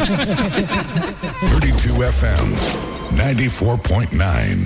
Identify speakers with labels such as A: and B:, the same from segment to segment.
A: 32 FM 94.9.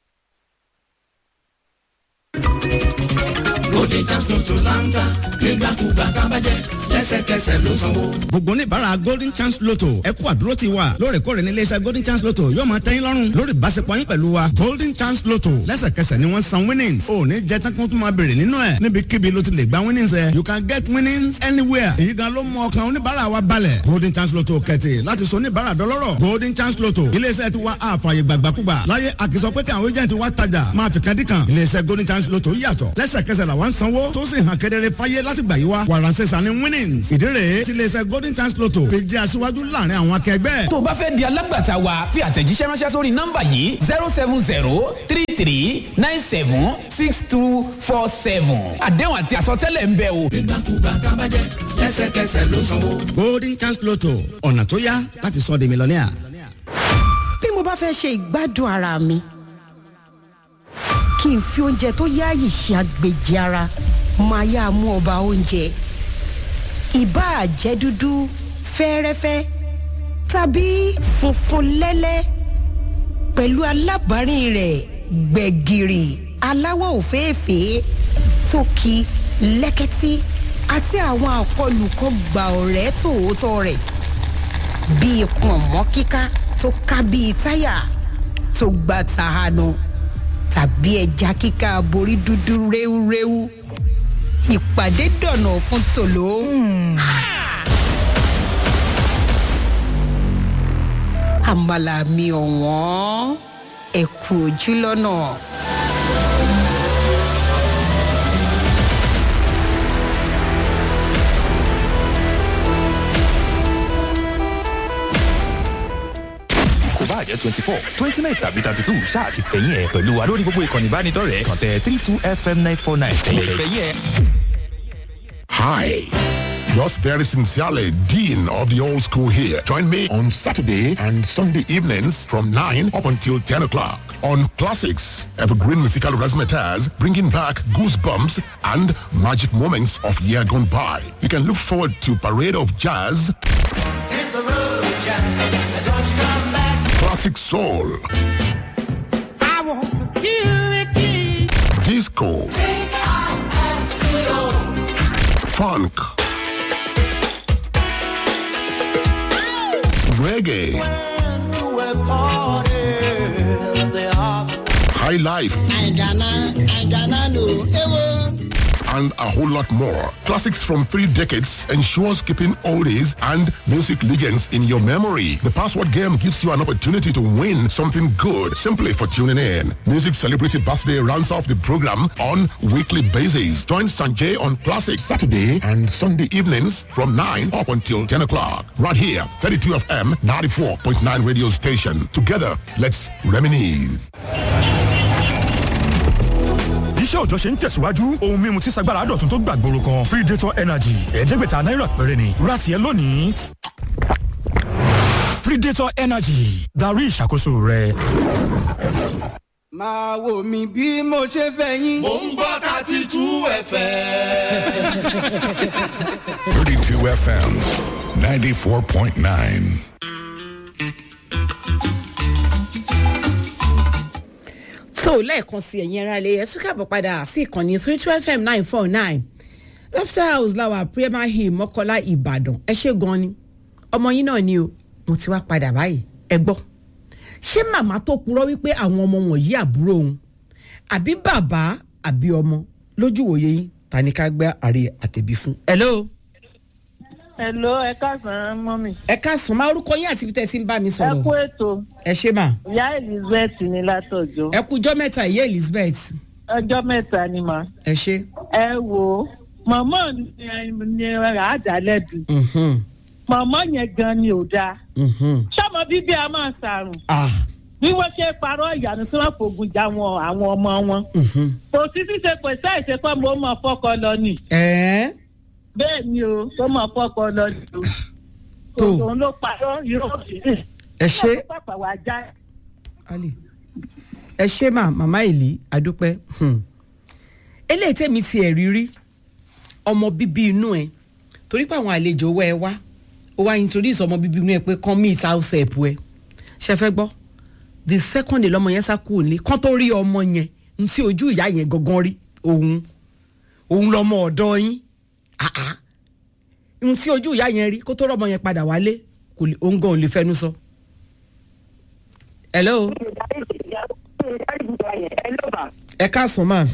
B: Bóde Chance Lotto láńtà nígbàkúgbà tábàjẹ́ lẹ́sẹ̀kẹsẹ̀ ló sanwó.
C: gbogbo oníbàárà golden chance lotto ẹ kú àdúró ti wa lóòrèkóòrè ní iléeṣẹ́ golden chance lotto yóò máa tẹ́yìn lọ́rùn lórí ìbáṣepọ̀ yín pẹ̀lú wa golden chance lotto lẹ́sẹ̀kẹsẹ̀ ni wọ́n san winnings ò ní jẹ́ tán kí wọ́n tún máa béèrè nínú ẹ̀ níbikíbi ló ti lè gba winnings ẹ̀ you can get winnings anywhere èyí gan ló mú ọkàn oníbàárà wa balẹ̀ golden chance lotto kẹ̀tì láti sọ oníbàárà dọlọ́rọ̀ golden chance lotto iléeṣẹ́ ti wa àfààyè gbàgbàkúgbà láyé àkìsọ pé kí àwọn agent wa tajà máa fi kan dí kan iléeṣẹ́ golden chance lotto yàtọ̀ lẹ́sẹ̀kẹsẹ̀ làwọn ń sanwó tó sì hàn kedere fáyé láti gbà yí wa wàràǹsẹ̀ sani winnings ìdí rèé tí iléeṣẹ́ golden chance lotto fi jẹ́ aṣíwájú láàrin àwọn akẹgbẹ́.
D: tó o bá fẹ́ di alágbàtà wa fi àtẹ̀jíṣẹ́ ránṣẹ́ sórí nọ́mbà yìí zero seven zero three three nine seven six two four seven àdéhùn àti àsọtẹ́lẹ̀ ń bẹ o.
B: Nígbàkúgbà tábàjẹ́ lẹ́sẹ̀kẹsẹ̀ ló sanwó.
C: golden chance lotto ọ̀nà tó yá láti sọ di mílíọ̀nìà.
E: bí mo bá fẹ́ ṣe ìgbádùn ara mi kí n fi oúnjẹ tó yáàyè ṣe àgbèjì ara máa yá mú ọba oúnjẹ ìbáà jẹ́ dúdú fẹ́ẹ́rẹ́fẹ́ tàbí funfun lẹ́lẹ́ pẹ̀lú alábàárìn rẹ̀ gbẹ̀gìrì aláwọ̀ òféèfé tókì lẹ́kẹ́tí àti àwọn àkọlùkọ gbà ọ̀rẹ́ tòótọ́ rẹ̀ bíi pọ̀nmọ́ kíká tó ká bíi táyà tó gba tàhánu tàbí ẹja kíká borí dúdú réwúréwú ìpàdé dọ̀nà fún tòló. àmàlà mi ọ̀wọ́n ẹ̀kú ojúlọ́nà.
F: kò bá jẹ́ twenty four twenty nine tàbí thirty two ṣáà ti fẹ̀yìn ẹ̀ pẹ̀lú wa lórí gbogbo ìkànnì ìbánidọ́rẹ̀ẹ́ kàn tẹ three two fm nine four nine ẹ̀yẹ̀ fẹ̀yìn ẹ̀.
A: Hi. Yours very sincerely, Dean of the Old School here. Join me on Saturday and Sunday evenings from 9 up until 10 o'clock on Classics, Evergreen Musical Razzmatazz, bringing back goosebumps and magic moments of year gone by. You can look forward to Parade of Jazz,
B: Hit the road, Jack, and don't you come back.
A: Classic Soul,
B: I want security.
A: Disco, Funk, Reggae, High Life, and a whole lot more. Classics from three decades ensures keeping oldies and music legends in your memory. The password game gives you an opportunity to win something good simply for tuning in. Music Celebrity Birthday rounds off the program on weekly basis. Join Sanjay on Classic Saturday and Sunday evenings from 9 up until 10 o'clock. Right here, 32 FM 94.9 radio station. Together, let's reminisce.
F: iṣẹ́ òjọ́ ṣe ń tẹ̀síwájú ohun mímu tí sagbára dọ̀tun tó gbàgbóró kan predator energy ẹ̀ẹ́dẹ́gbẹ̀ta náírà péré ni ra tiẹ̀ lónìí. predator energy darí ìṣàkóso rẹ.
G: máa wò mí bí mo ṣe fẹ́ yín.
B: Mo ń gbọ́ thirty two ẹ̀fẹ̀.
A: 32 FM 94.9.
H: tó lẹ́ẹ̀kan sí ẹ̀yin ara lè ẹ̀sùn káàbọ̀ padà sí ìkànnì three two fm nine four nine laughter house láwà premier hill mọ́kọ́lá ìbàdàn ẹ ṣe gan ni ọmọ yín náà ni o mo ti wá padà báyìí ẹ gbọ́ ṣé màmá tó purọ́ wípé àwọn ọmọ wọ̀nyí àbúrò òun àbí bàbá àbí ọmọ lójú wòye yín ta ni ká gbé àrè àtẹ̀bí fún. hello
I: Hello, ẹ káàsán mọ́mì.
H: ẹ káàsán máa orúkọ yín àti ibi tẹ́ ẹ sí ń bá mi
I: Ẹ kú
H: sọ̀rọ̀
I: ètò.
H: ẹ ṣe mà
I: Ìyá Elizabeth ní látọ̀jọ́.
H: ẹ kújọ́ mẹ́ta ìyá elizabeth
I: Ọjọ́ mẹ́ta ni mà.
H: ẹ ṣe.
I: Ẹ wò ó, màmá ni ni àádálẹ́bi.
H: Mhm,
I: Màmá yẹn gan ni ò dáa.
H: mhm.
I: Ṣọ́mọ bíbí a máa ṣàrùn.
H: ah
I: Bí wọ́n ṣe parọ́ ìyanu tí wọ́n fògùn já wọn àwọn ọmọ wọn.
H: mhm.
I: Kò sí ṣíṣe pé sáì ṣe pé mo mọ̀ fọ́kọ lọ nì.
H: ẹ̀ẹ́
I: Bẹ́ẹ̀ ni o, tó mọ̀ fọ́kọ lọ nì o.
H: Tó.
I: Òun ló parọ́ irọ́ òṣèré.
H: ẹ ṣe
I: Pàpà wá já.
H: ali ẹ ṣe mà màmá ìlí adúpẹ́ hmm. eléyìí tẹ̀mí ti ẹ̀ rírí ọmọ bíbí inú ẹ torí pé àwọn àlejò wá ẹ wá ó wá introduce ọmọ bíbí inú ẹ pé kán meet house help ẹ ṣe fẹ́ gbọ́ the second day lọmọ yẹn sá kúrò ní kán tó rí ọmọ yẹn n tí ojú ìyá yẹn gangan rí òun òun lọmọ ọ̀dọ́ yín ah ah n tí ojú ìyá yẹn rí kó tó rọmọ yẹn padà wálé kò lè òun gan ò lè fẹnu sọ. hello ẹ káàsán ma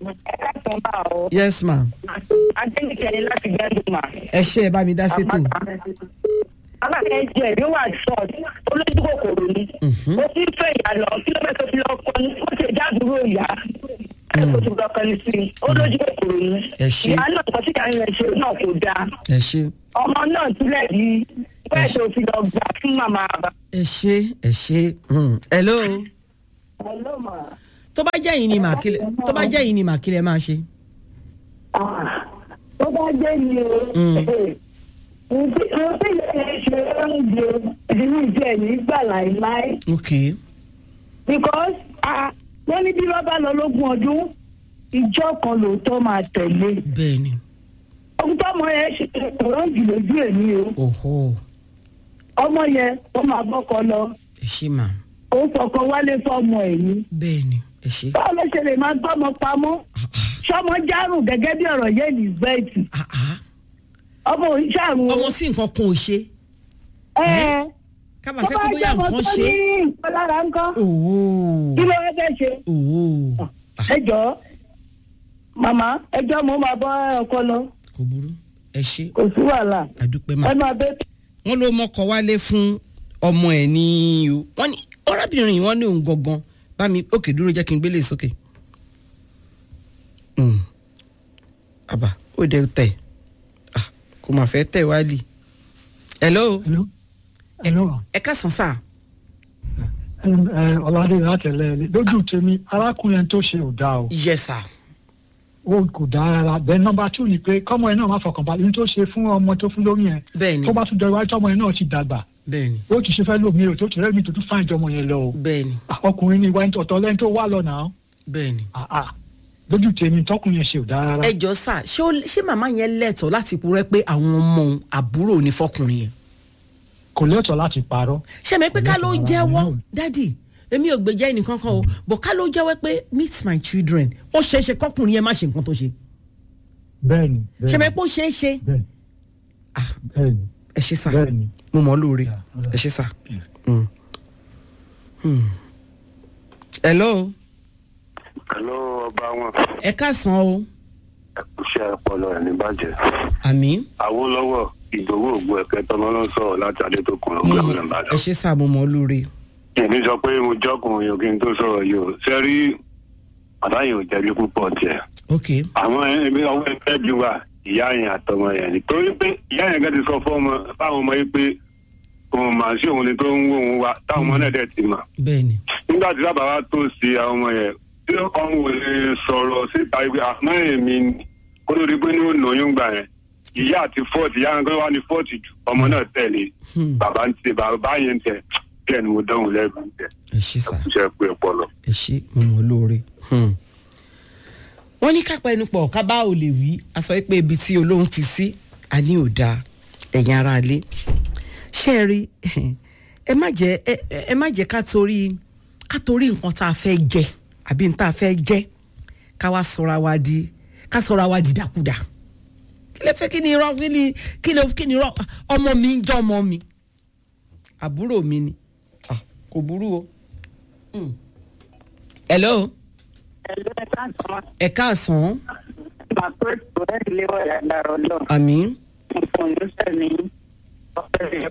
H: yes ma
I: adéníkẹ́ ni láti gbẹ́dùn mà.
H: ẹ ṣe ẹ bá mi dá sétò
I: alákẹ́ jẹ́ ẹ̀mí wà ṣọ́ọ̀tì olójú kòkòrò ni. ó ti ń fẹ́ ìyá lọ kílómítà fi lọ kọ́ ni ó ti dádúró ìyá. ó ti lọ kọ́ ni sí i olójú kòkòrò ni.
H: Ẹ ṣé.
I: ìyá náà kọ́ sí ìyá rẹ̀ ṣe náà kò dáa.
H: ẹ ṣe
I: ọmọ náà túlẹ̀ bí bẹ́ẹ̀ tó fi lọ gbà fún màmá bàbá.
H: ẹ ṣe ẹ ṣe mm. hello
I: Hello, ma.
H: tó bá jẹ́ yìí ni màkìlẹ̀ tó bá jẹ́ yìí ni màkìlẹ̀ máa ṣe.
I: Ah, tó bá jẹ́ ni o. Mo fi ìyẹn ṣe oúnjẹ ìdílé ìjẹ́ ní gbà láìláì.
H: ok
I: because ah, wọ́n ní bí wọ́n bá lọ lógún ọdún ìjọ kan lóòótọ́ máa tẹ̀lé.
H: bẹ́ẹ̀ ni
I: ohun tọ́mọ yẹn ṣe kòró jù lójú èmi o.
H: òhò
I: ọmọ yẹn ó máa bọ́kọ lọ
H: ẹ ṣe mà
I: ó fọkọ wálé fọmọ ẹ̀ ní.
H: bẹ́ẹ̀ ni ẹ ṣe.
I: báwo ló ṣe lè máa gbọ́mọ pamọ́ sọmọ járùn gẹ́gẹ́ bí ọ̀rọ̀ yẹn ní bẹ́ẹ̀tì
H: Ah, ah.
I: ọmọ òun ṣàrùn o.
H: ọmọ sí nǹkan kan ò ṣe
I: ẹ
H: kábà
I: tó
H: sẹ́kù
I: bá
H: bóyá
I: jẹ́ ọmọ
H: nǹkan
I: tó
H: ṣe.
I: ní nǹkan lára ńkọ́
H: òhò
I: kí ló wá fẹ́ ṣe.
H: òhò
I: ẹ jọ̀ọ́ màmá ẹjọ́ mo máa bọ́ ọkọ lọ
H: kò burú ẹ ṣe
I: kò sí wàhálà
H: àdúpẹ́ mà.
I: ẹ máa bẹ́ẹ̀
H: wọ́n ló mọ́kọ wálé fún ọmọ ẹ̀ ní o wọ́n ní ọ̀rẹ́bìnrin yìí wọ́n ní òun gangan bá mi òkè dúró jẹ́ kí n gbélé sókè. Mm. àbá ó dẹ tẹ̀ Ah, kò mà fẹ́ tẹ̀ wálé. hello
J: Hello. Hello.
H: ẹ káàsán sá.
J: Ẹm, ẹ, Ọládé látẹ̀lẹ́ ẹ lójú tèmi arákùnrin tó ṣe ò dáa o
H: yes sir.
J: ó kò dáa rárá bẹ́ẹ̀ nọ́mbà two ni pé kọ́mọ ẹ náà má fọkàn balẹ̀ ní tó ṣe fún ọmọ tó fún lórí yẹn
H: bẹ́ẹ̀ni
J: tó bá tún jọ iwájú tọmọ yẹn náà ti dàgbà
H: bẹ́ẹ̀ni
J: ó ti ṣe fẹ́ lómi o tó ti rẹ́mi tó tún fáìn jọmọ yẹn lọ o
H: bẹ́ẹ̀ni
J: Ah, ọkùnrin ni ìwà ọ̀tọ̀ lẹ́ni tó wà lọ náà
H: bẹ́ẹ̀ni.
J: Ah, ah. lójú tèmi tọkùnrin yẹn ṣe ò dáa rárá
H: ẹ jọ sá ṣé ó- ṣé màmá yẹn lẹ́tọ̀ọ́ láti purẹ́ pé àwọn ọmọ òun àbúrò ní fọkùnrin yẹn.
J: kò lẹ́tọ̀ọ́ láti parọ́
H: ṣé mi pé ká ló
J: Ọlọ́run
H: jẹ́wọ́
J: Ọlọ́run.
H: dádì èmi ò gbèjà ẹnìkan kan o bọ̀ ká ló jẹ́wọ́ pé meet my children ó ṣeé ṣe kọkùnrin yẹn má ṣe nǹkan tó ṣe
J: bẹ́ẹ̀ni
H: ṣé mi
J: bẹ́ẹ̀ni
H: pé ó ṣeé ṣe
J: bẹ́ẹ̀ni
H: Ah.
J: bẹ́ẹ̀ni
H: ẹ ṣe sá
J: bẹ́ẹ̀ni
H: mo mọ̀ ọ́ lóore
J: Yeah,
H: ẹ ṣe sá.
J: Yeah.
H: Mm. Hmm. hello
K: Hello ọba wọn
H: ẹ káàsán o
K: iṣẹ́ ọpọlọ ẹ̀ ní bàjẹ́.
H: àmì
K: Awólọ́wọ̀ ìdòwò ògbó ẹ̀kẹ́ tọ́mọ náà sọ̀rọ̀ láti adétòkun ọgbà ọ̀nà
H: ẹ
K: ìbàdàn.
H: ṣe sá mo mọ̀ ọ́ lóore
K: Èmi sọ pé mo jọ́kùnrin yòókì tó sọ̀rọ̀ yìí o. Ṣé rí àbáyé ò jẹ̀bi púpọ̀ tiẹ̀.
H: ok
K: Àwọn ẹbí ọwọ́ ẹgbẹ́ bí wa ìyá yẹn àtọmọ yẹn ni. Torí pé ìyá yẹn gẹ́gẹ́ ti sọ fọ́mọ fáwọn ọmọ yìí pé òun màá sí òun ni tó ń wó òun wa táwọn ọmọ náà dẹ̀ ti mà.
H: bẹ́ẹ̀ni
K: nígbà tí bàbá wa tó ṣe àwọn ọmọ yẹn tí ọmọ wò lè sọ̀rọ̀ síta ibi àmọ́ èmi ni kó ló di pé ní ó lóyún gbà yẹn ìyá àti fọ́ọ̀tì ìyá yẹn kó wá ní fọ́ọ̀tì jù ọmọ náà tẹ̀lé
H: Hmm.
K: bàbá ń tẹ bàbá yẹn tẹ bẹ́ẹ̀ ni mo dánwò lẹ́gbẹ̀ẹ́ tẹ
H: ẹ ṣe sá.
K: ṣe pé ọpọlọ.
H: ẹ ṣe mo mọ̀ ọ́ lóore. Hmm. wọ́n ní kápá ẹnu pọ̀ ká bá ò lè wí a sọ pé ibi tí olóhùn fi sí a ní ò dáa ẹ̀yin ara ilé ṣé ẹ rí ẹ má jẹ́ ẹ ẹ má jẹ́ ká torí ká torí nǹkan tá a fẹ́ jẹ àbí nǹkan tá a fẹ́ jẹ ká wá sọra wa di ká sọra wa di dàkúdà kí lè fẹ́ kí ni irọ́ kí ni kí lè kí ni irọ́ ọmọ mi ń jẹ́ ọmọ mi àbúrò mi ni Ah, kò burú o. Hmm. hello
I: ẹ̀lú ẹ̀ káàsán
H: ẹ káàsán
I: máa pé ètò ẹ̀ ilé wọ̀ yàrá ọlọ́run
H: àmì
I: nǹkan ìlúṣẹ̀ ní ọ̀pẹ̀ rẹ̀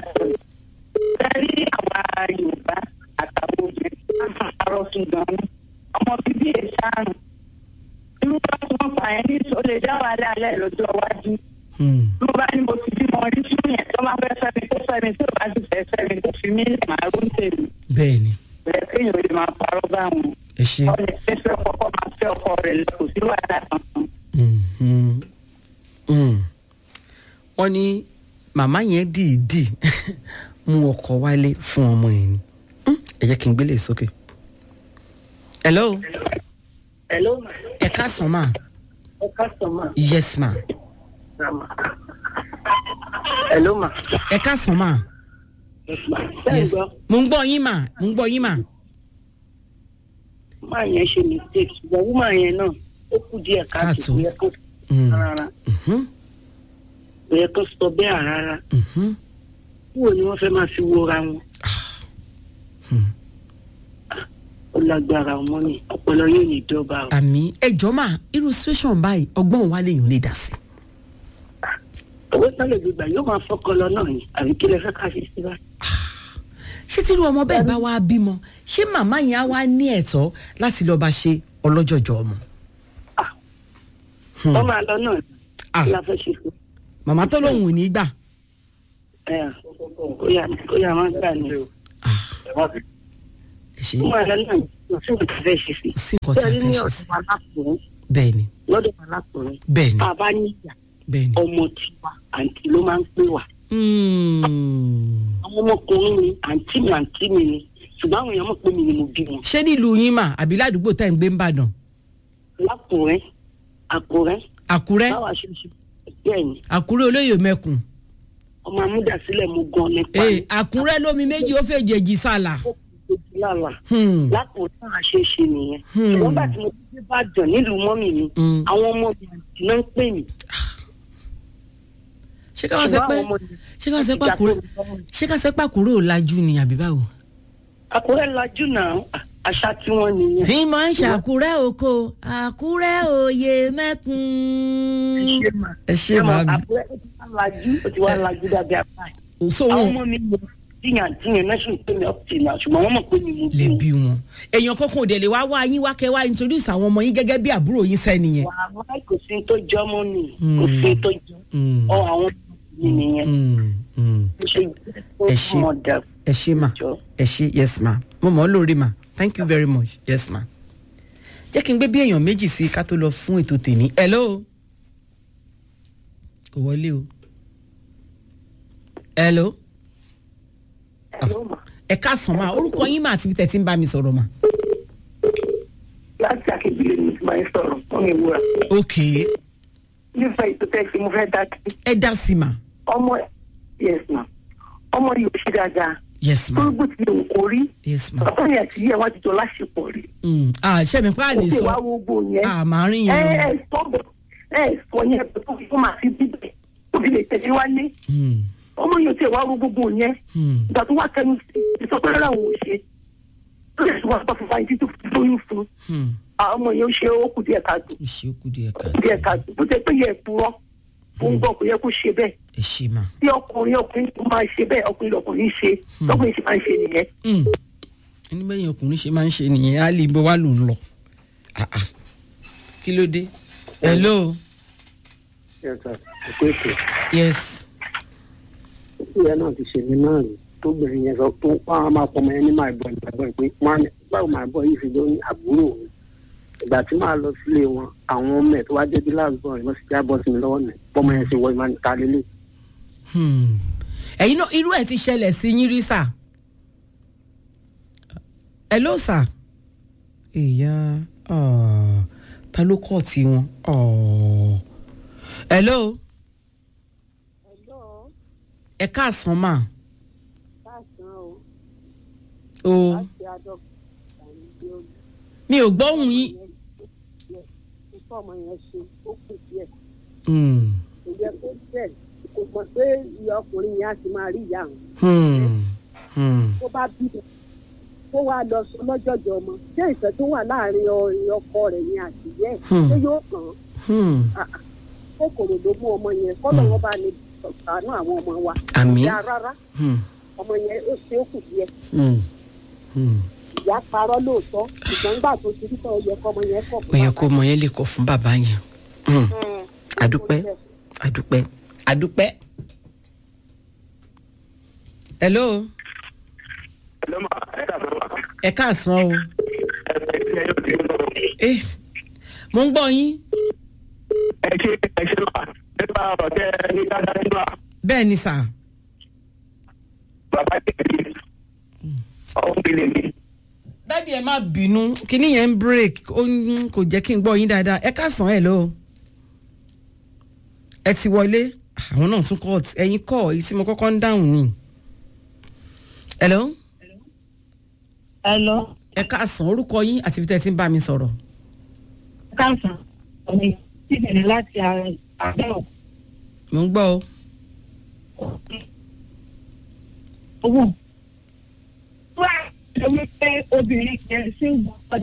I: rí àwa yorùbá àtàwọn obìnrin láti àárọ̀ ṣùgbọ́n ọmọ bíbí ẹ̀ ṣáàrùn irú bá tí wọ́n fà ẹ́ ní ó lè dá wàhálà alẹ́ lọ́jọ́ iwájú ló bá ní mo ti bímọ rí fún yẹn tó máa fẹ́ fẹ́mi tó fẹ́mi tó bá sì fẹ́ fẹ́mi tó fi mí lè máa rú tèmi
H: bẹ́ẹ̀ ni
I: bẹ̀rẹ̀ kéèyàn ó lè máa parọ́ báwọn
H: ẹ ṣe.
I: wọ́n lè fẹ́ fẹ́ ọkọ kọ́ máa fẹ́ ọkọ rẹ̀ lọ kò sí wàhálà kankan.
H: Mhm. Mm. wọ́n ní màmá yẹn dìídì mú ọkọ̀ wálé fún ọmọ yẹn ni Mm, ẹ jẹ́ kí n gbélé sókè. hello
I: Hello,
H: ẹ káàsán ma
I: ẹ káàsán mà.
H: yes ma
I: Rama. Hello ma.
H: ẹ káàsán mà.
I: Bẹ́ẹ̀ gbọ́,
H: mo ń gbọ́ yín mà mo ń gbọ́ yín mà.
I: máa yẹn ṣe mistake ṣùgbọ́n wúmà yẹn náà ó kù díẹ̀ káàtó kò yẹ kó
H: Mm.
I: rárá. Kò yẹ kó sọ bẹ́ẹ̀ rárá. Kúrò ni wọ́n fẹ́ máa fi wora wọn. Ó lágbára ọmọ ni ọpọlọ yóò ní dọ́ba o.
H: àmì ẹjọ́ mà irú situation báyìí ọgbọ́n wa lèèyàn lè dà sí.
I: Owó sálẹ̀ gbígbà yóò máa fọ́kọ lọ náà ni àbí kí lẹ fẹ́ ká fi sí báyìí.
H: ṣé tí irú ọmọ bẹ́ẹ̀ bá wá bímọ ṣé màmá yẹn á wá ní ẹ̀tọ́ láti lọ́ọ́ bá ṣe ọlọ́jọ̀jọ̀ ọmọ.
I: Wọ́n máa lọ náà ni. Kí la fẹ́ ṣe fún
H: màmá tó lóun ò ní gbà.
I: ẹ kó yà kó yà máa gbà ní o.
H: ṣe
I: Wọ́n máa lọ náà ni kò sí nǹkan tá a fẹ́ ṣe sí.
H: sí nǹkan tá a
I: Bẹ́ẹ̀
H: fẹ́
I: ni
H: ṣe
I: ọ̀dọ̀
H: sí.
I: wa lákùnrin
H: bẹ́ẹ̀ ni
I: lọ́dọ̀ wa lákùnrin.
H: bẹ́ẹ̀ ni
I: Tá a bá níyà
H: bẹ́ẹ̀ ni.
I: ọmọ tiwa àǹtí ló máa ń pè wá.
H: Mm.
I: Àwọn ọmọkùnrin ni àǹtí mi àǹtí mi ni ṣùgbọ́n àwọn èèyàn mọ̀ pé mi ni mo bí wọn.
H: ṣé nílùú yín mà àbí ládùúgbò tá ẹ̀ ń gbé ń bàdàn.
I: Lákùnrin Àkùrẹ́
H: àkúrẹ́
I: báwa ṣe ń ṣe bẹ́ẹ̀ ni
H: àkúrẹ́ olóyè mẹ́kùn.
I: ọmọ amúdàsílẹ̀ mo gan nípa
H: ee àkúrẹ́ lómi méjì ó fẹ́ jèjì sálà.
I: lálà.
H: Hmm.
I: lákùnrin náà ṣe é ṣe nìyẹn.
H: Hmm.
I: ṣùgbọ́n bá ti mo ti bá jàn nílùú mọ́mì mi
H: Hmm.
I: àwọn ọmọ mi àǹtí náà ń pè mí.
H: ṣé ká wá sẹ pé
I: Ṣùgbọ́n àwọn ọmọ mi
H: ṣé ká wá sẹ pé àkúrẹ́ ṣé ká sẹ pé àkúrẹ́ ò lajú ni àbí báwo.
I: Àkúrẹ́ lajú náà àṣà tí wọ́n nìyẹn.
H: ní mọ̀ ń ṣàkúrẹ́ oko àkúrẹ́ òye mẹ́kùn. ẹ ṣe
I: Àmọ́
H: màmí.
I: Àkúrẹ́ ó ti wá lajú ó ti wá lajú dábí apá ẹ̀.
H: so
I: àwọn
H: wọn
I: ọmọ mi mọ tíyàn tíyàn náà sì ń pè mí up till now ṣùgbọ́n wọ́n mọ̀ pé mi mo bí
H: lè
I: wọn.
H: bí wọn. èèyàn kankan ò dẹ̀ lè wá wá yín wá kẹ́ wá introduce àwọn ọmọ yín gẹ́gẹ́ bí àbúrò yín sẹ́ni yẹn.
I: wàhálà kò sí tó jọ mọ́ ni kò sí tó jọ ọ àwọn mi nìyẹn. Mo ṣe
H: ẹ ṣe
I: mọ̀ dà
H: ẹ ṣe mà ẹ ṣe yes ma mo mọ̀ ọ́ lórí ma thank you very much yes ma. jẹ́ kí n gbé bí èèyàn méjì sí ká tó lọ fún ètò tèmi hello kò wọlé o hello ẹ káàsán ma orúkọ yín mà àti ibi tẹ̀ tí ń bá mi sọ̀rọ̀ mà.
I: láti àkejì ni mo ti máa ń sọ̀rọ̀ fún mi wúra.
H: ok
I: nípa ètò tẹ́sí mo fẹ́ dá sí.
H: ẹ dá sí ma
I: ọmọ yes ma ọmọ yìí ò ṣe dáadáa.
H: yes ma
I: gbogbo ti lè kó rí.
H: yes ma.
I: ọ̀pọ̀ yẹn àti yẹ wọ́n ti jọ láṣepọ̀ rí.
H: Mm, ah ṣé mi pa lè
I: ó sì
H: sọ
I: wá gbogbo yẹn.
H: ah màá rìn
I: ẹ
H: yẹn
I: ẹ sọ bẹ ẹ sọ yẹn pé kó fún màá fi bíbẹ̀ kó fi lè tẹ̀lé wálé. ọmọ yìí ò tiẹ̀ wá gbogbo yẹn. ìgbà tó wá kẹnu sí ìsọpẹ́ rárá òun ò ṣe. ó lè tún wá pọ̀ fún báyìí títí fi lóyún fún. àwọn ọmọ yẹn ó ṣe ó kù díẹ̀ káàtó.
H: ṣe ó kù díẹ̀
I: kù díẹ̀ káàtó bó ṣe pé yẹ ẹ̀pùrọ̀ ó ń gbọ́ kó yẹ kó ṣe bẹ́ẹ̀.
H: ẹ ṣe mà.
I: tí ọkùnrin ọkùnrin tó máa ṣe bẹ́ẹ̀ ọkùnrin lọkùnrin ṣe lọkùnrin ṣe máa ń ṣe nìyẹn.
H: ẹni bẹ́yìn ọkùnrin ṣe máa ń ṣe nìyẹn á lè bọ́ wá lò ń lọ. Ah, ah. kí ló dé. hello yes
L: ìyá náà ti ṣèlú náà rí tóbìnrin yẹn sọ tó wọn á máa pọmọ yẹn ní máa bọ ìgbàgbọ́ pé wọn á ní báwo máa bọ yìí fi ló ní àbúrò mi ìgbà tí màá lọ sílé wọn àwọn ọmọ ẹ tó wá jẹ́ bí láàbọ̀ ẹ̀ wọ́n sì já bọ́ sí mi lọ́wọ́ mi bọ́mọ yẹn ṣe wọ ìmọ̀ níta lélẹ̀.
H: Hmm. ẹ̀yin náà irú ẹ̀ ti ṣẹlẹ̀ sí yín rí sà. hello sà. ìyá ah, ta ló kọ́ tí wọn. Oh. hello. ẹ káàsán mà. o mi ò gbóhùn yín.
L: ọmọ yẹn ṣe ó kù díẹ̀
H: Hmm.
L: kò yẹ kó bẹ́ẹ̀ kò mọ̀ pé ìyá ọkùnrin yẹn á ti máa rí ìyá àwọn
H: Hmm. Hmm.
L: tó bá bí i kó wá lọ sọ lọ́jọ́jọ́ ọmọ ṣé ìfẹ́ tó wà láàrin ọ- ọkọ rẹ̀ yẹn àti ìyá ẹ̀
H: Hmm.
L: ṣé yóò kàn án
H: Hmm.
L: Ah, ah. kòkòrò ló mú ọmọ yẹn kọ́lọ̀ wọn bá ní sànú àwọn ọmọ wa
H: Àmín.
L: ìyá rárá
H: Hmm.
L: ọmọ yẹn ó ṣe é kù díẹ̀
H: Hmm. Hmm.
L: ìyá parọ́ lóòótọ́ ṣùgbọ́n nígbà tó ti rí tọ́ ó yẹ kọ́mọ yẹn kọ̀
H: ó yẹ kó ọmọ yẹn lè kọ fún bàbá yẹn Hmm. adúpẹ́ adúpẹ́ adúpẹ́. hello. ẹ káàsán o. Eh, mo ń gbọ́ yín.
K: ẹ ṣe ẹ ṣe wà nípa ọ̀rọ̀ tẹ ní dáadáa nígbà
H: bẹ́ẹ̀ ni sà.
K: bàbá tẹ̀lé ọ̀hún gbélé mi.
H: dádì ẹ má bínú kíní yẹn ń break ó ń kò jẹ́ kí n gbọ́ yín dáadáa ẹ káàsán ẹ̀ lọ. ẹ ti wọlé àwọn náà tún kọ́ ẹ̀yin kọ́ èyí tí mo kọ́kọ́ ń dáhùn ni. hello.
I: hello.
H: ẹ káàsán orúkọ yín àti ibi tẹ́ ẹ ti ń bá mi sọ̀rọ̀.
I: káàsán ọ̀nì síbẹ̀rẹ̀ láti àbẹ̀wò.
H: mo ń gbọ́ o.
I: owó wá ṣe wípé obìnrin yẹn ṣì ń gbọ́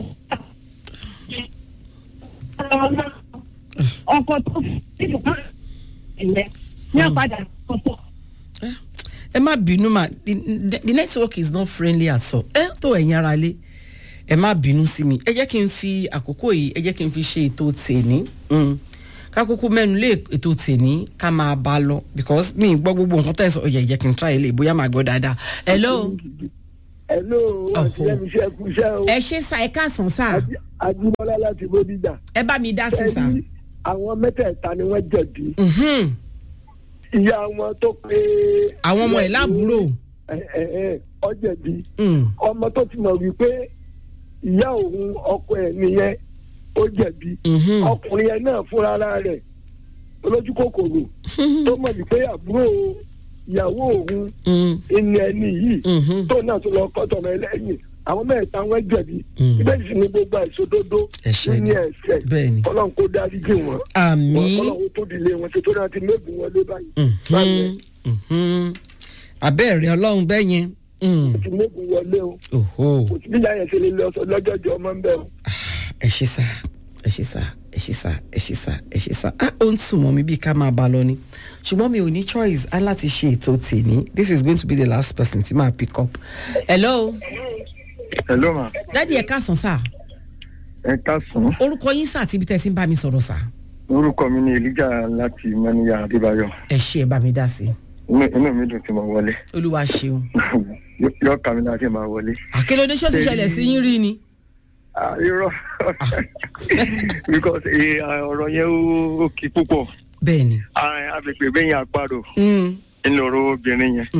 I: ọ̀dọ̀ ọkọ tó fi ìdùnnú ìyẹn ní ọ̀padà kọ̀ọ̀tọ̀.
H: ẹ má bínú mà the, the, the network is not friendly at all ẹ tó ẹ̀yin ara lé ẹ má bínú sí mi ẹ jẹ́ kí n fi àkókò yìí ẹ jẹ́ kí n fi ṣe ètò tèní kákókó mẹ́nu lé ètò tèní ká máa bá a lọ because mi ì gbọ́ gbogbo nǹkan tẹ̀ sọ ọ̀yẹ̀ jẹ́ kí n try ilé bóyá màá gbọ́ dáadáa hello.
M: hello àti ẹni iṣẹ́ kú iṣẹ́ o.
H: ẹ ṣe sa ẹ káàsán sá.
M: ajímọ́lá láti bódìjà.
H: ẹ bá mi dá sí sá.
M: àwọn mẹ́tẹ̀ẹ̀ta ni wọ́n jẹ̀bi. ìyá wọn tó pé.
H: àwọn ọmọ ẹ̀ láàbúrò.
M: ọ jẹ̀bi. ọmọ tó ti mọ̀ wípé ìyá òun ọkọ ẹ̀ nìyẹn ó jẹ̀bi. ọkùnrin yẹn náà fúnra rẹ̀ olójú kòkòrò tó mọ̀ wípé àbúrò ìyàwó òun ìní ẹni yìí tó náà tó lọ kọ́ tọmọ ẹlẹ́yìn àwọn mẹ́ta wọn jẹ̀bi ibẹ̀ sì ni gbogbo àìsódódó ní ẹ̀sẹ̀ ọlọ́run kó dárí jì wọ́n ọlọ́run tó dilé wọn ṣe tó náà ti mẹ́gùn wọn lé báyìí.
H: abẹ́rẹ́ ọlọ́run bẹ́ẹ̀ yẹn.
M: ti mẹ́gùn wọlé o kò sí bíyà yẹn ṣe lè lọ lọ́jọ́jọ́ ọmọ ń bẹ̀ o.
H: ẹ ṣe sá ẹ ṣe sá ẹ ṣe sá ẹ ṣe sá ẹ ṣe sá ah ó ń sùn mọ́ mi bíi ká máa bá a lọ ni ṣùgbọ́n mi ò ní choice á láti ṣe ètò tèmi this is going to be the last person tí máa pick up. hello.
N: hello ma.
H: dádì ẹ káàsán sá.
N: ẹ káàsán.
H: orúkọ yín sá àti ibi tẹ́ ẹ ti ń bá mi sọ̀rọ̀ sá.
N: orúkọ mi ni elijah láti mọ́níyà adébáyọ̀.
H: ẹ ṣe ẹ bá mi dá sí.
N: inú mi dùn tí mo wọlé.
H: olúwa ṣeun.
N: yọ kàmí náà tí mo wọlé.
H: àkèlódé ṣó ti ṣẹlẹ̀ sí yín rí ni
N: irọ́ because ọ̀rọ̀ yẹn ó kí púpọ̀.
H: bẹ́ẹ̀ni.
N: agbègbè bẹ́yìn àparò nínú ọ̀rọ̀ obìnrin yẹn.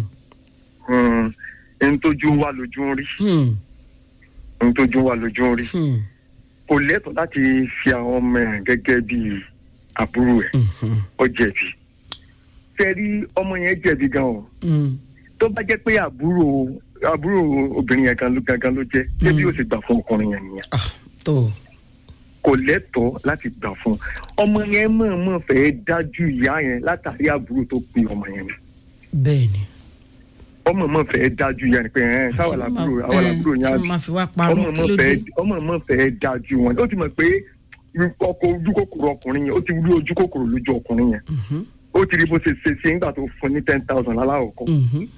N: n tójú wà lójú ń rí. n tójú wà lójú ń rí. kò lẹ́tọ̀ọ́ láti fi àwọn ọmọ ẹ̀ gẹ́gẹ́ bí àbúrò ẹ̀ ó jẹ̀bi. fẹ́rí ọmọ yẹn jẹ̀bi gan o. tó bá jẹ́ pé àbúrò àbúrò obìnrin yẹn gan ló gangan ló jẹ débi ó sì gbà fún ọkùnrin yẹn nìyẹn. kò lẹ́tọ̀ọ́ láti gbà fún ọmọ yẹn mọ̀ọ́mọ̀ fẹ́ dájú ìyá yẹn látàrí àbúrò tó pe ọmọ yẹn.
H: bẹ́ẹ̀ni.
N: ọmọ mọ̀ fẹ́ dájú ìyá yẹn pé ẹ̀ sáwà làbúrò àwọn làbúrò yẹn àbí ọmọ mọ̀ fẹ́ dájú wọn ó ti mọ̀ pé ọkọ̀ ojú kòkòrò ọkùnrin yẹn ó ti rí ojú kòkòrò lójú ọkùnrin yẹn ó ti rí bó ṣe ṣe ṣe nígbà tó fún ní ten thousand láláwọ̀ kọ́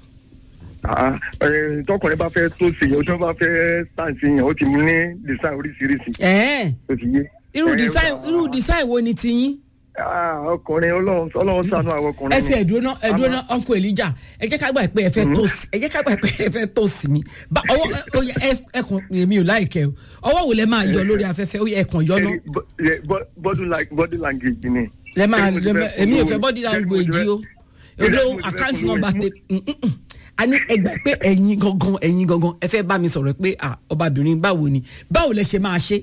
N: tọkùnrin bá fẹ́ tó ṣe yẹn o tí wọ́n bá fẹ́ sáǹsì yẹn o ti mú ní design oríṣiríṣi. o ti yé.
H: irú design irú design wo ni ti yín.
N: ọkùnrin ọlọ́run sànú àwọn ọkùnrin.
H: ẹ ti ẹ̀dúró ẹ̀dúró náà uncle elijah ẹ jẹ́ ká gbà pé ẹ fẹ́ tó sí ẹ jẹ́ ká gbà pé ẹ fẹ́ tó sí mi ọwọ́ ẹkùn èmi ò láìkẹ́ o ọwọ́ wo lẹ máa yọ lórí afẹ́fẹ́ ó yẹ ẹkùn yọ náà.
N: body language ni.
H: lẹ máa èmi ò fẹ́ body language o odo account number tẹ a ní ẹgbà pé ẹ̀yin gangan ẹ̀yin gangan ẹ fẹ́ bá mi sọ̀rọ̀ pé ọbabìnrin báwo ni báwo lẹ ṣe máa ṣe.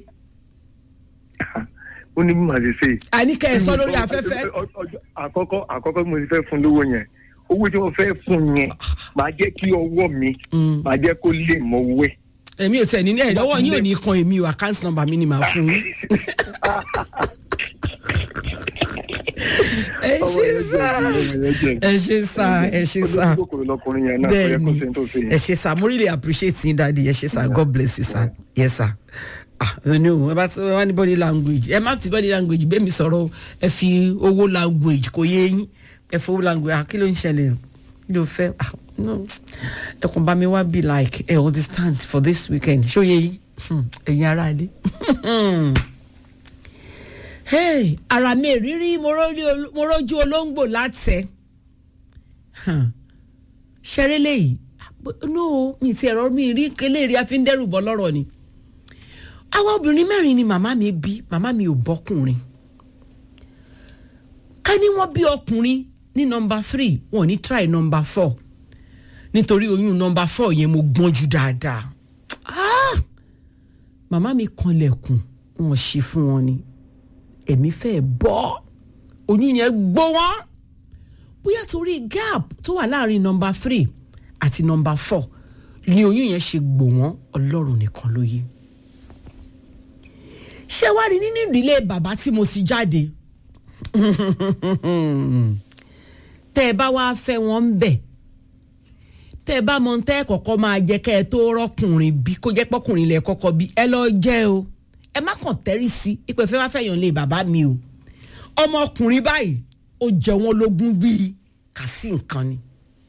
N: ó ní bí màá ṣe ṣe.
H: a ní kẹ́ ẹ sọ lórí afẹ́fẹ́.
N: àkọ́kọ́ àkọ́kọ́ mo ti fẹ́ fún lówó yẹn owó tí mo fẹ́ fún yẹn màá jẹ́ kí ọwọ́ mi màá jẹ́ kó lè mọ owó ẹ̀.
H: èmi ò tẹ̀ ní ẹ̀ lọ́wọ́ yín ò ní kan èmi o account number mi ni màá fún yín. ẹ ṣe sá ẹ ṣe sá ẹ ṣe sá bẹẹni ẹ ṣe sá mo really appreciate yín dadi ẹ ṣe sá god bless you sá yes sá ah ẹni o ẹ bá ti wá ní body language ẹ má ti body language bẹ́ẹ̀ mi sọ̀rọ̀ ẹ fi owó language kò yé yín ẹ fi owó language ah kí ló ń ṣẹlẹ̀ kí ló fẹ́ ah no ẹkùn bá mi wá be like ẹ understand for this weekend ṣó yé yín ẹ̀yin ara dé hey ara mi rírí mo rójú olóńgbò látẹ ṣeré léyìí no mi ti ẹ̀rọ mi rí eléyìí a fi ń dẹ́rù bọ́ lọ́rọ̀ ni àwa obìnrin mẹ́rin ni màmá mi bí màmá mi ò bọ́kùnrin ká ní wọ́n bí ọkùnrin ní nọmba three wọn ò ní try nọmba four nítorí oyún nọmba four yẹn mo gbọ́n jù dáadáa ah màmá mi kanlẹ̀kùn wọn ṣe fún wọn ni èmi fẹ́ bọ́ oyún yẹn gbó wọn bóyá torí gap tó wà láàrin nọmba three àti nọmba four ni oyún yẹn ṣe gbò wọ́n ọlọ́run nìkan ló yé ṣé wàá rí nínú ìdílé bàbá tí mo ti jáde tẹ́ ẹ bá wá fẹ́ wọn ń bẹ̀ tẹ́ ẹ bá mọ tẹ́ ẹ kọ́kọ́ máa jẹ́ kẹ́ ẹ tó rọ́kùnrin bí kó jẹ́ pọ́kùnrin lẹ̀ kọ́kọ́ bí ẹ lọ jẹ́ o ẹ má kàn tẹ́rí sí ipò ìfẹ́ wá fẹ́yàn lé bàbá mi o ọmọkùnrin báyìí ó jẹ wọn lógún bíi kàsí nǹkan ni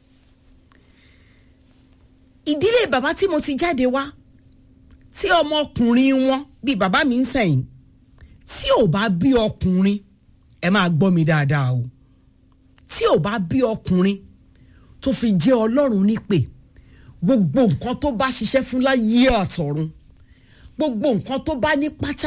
H: ìdílé bàbá tí mo ti jáde wá tí ọmọkùnrin wọn bíi bàbá mi ń sẹ̀yìn tí ò bá bí ọkùnrin ẹ máa gbọ́ mi dáadáa o tí ò bá bí ọkùnrin tó fi jẹ́ ọlọ́run nípè gbogbo nǹkan tó bá ṣiṣẹ́ fún láyé àtọ̀run gbogbo nǹkan tó bá ní pátá